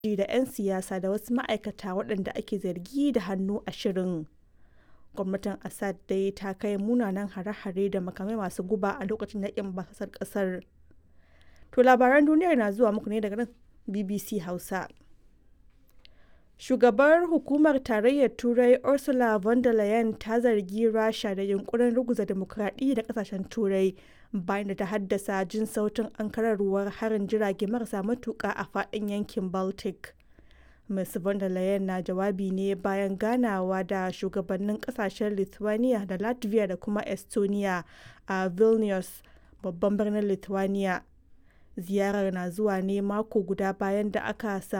da 'yan siyasa da wasu ma'aikata waɗanda ake zargi da hannu a shirin. Gwamnatin Assad dai ta kai munanan hare-hare da makamai masu guba a lokacin yaƙin basasar ƙasar. To labaran duniyar na zuwa muku ne daga nan BBC Hausa. Shugabar Hukumar Tarayyar Turai Ursula von der Leyen ta zargi Rasha da yunkurin ruguza dimokuraɗiyya da ƙasashen Turai bayan da ta haddasa jin sautin ankararwar harin jirage marasa matuƙa a faɗin yankin Baltic. Ms. von der Leyen na jawabi ne bayan ganawa da shugabannin ƙasashen Lithuania da Latvia da kuma Estonia a Vilnius, babban birnin Lithuania. Ziyarar na zuwa ne mako guda bayan da aka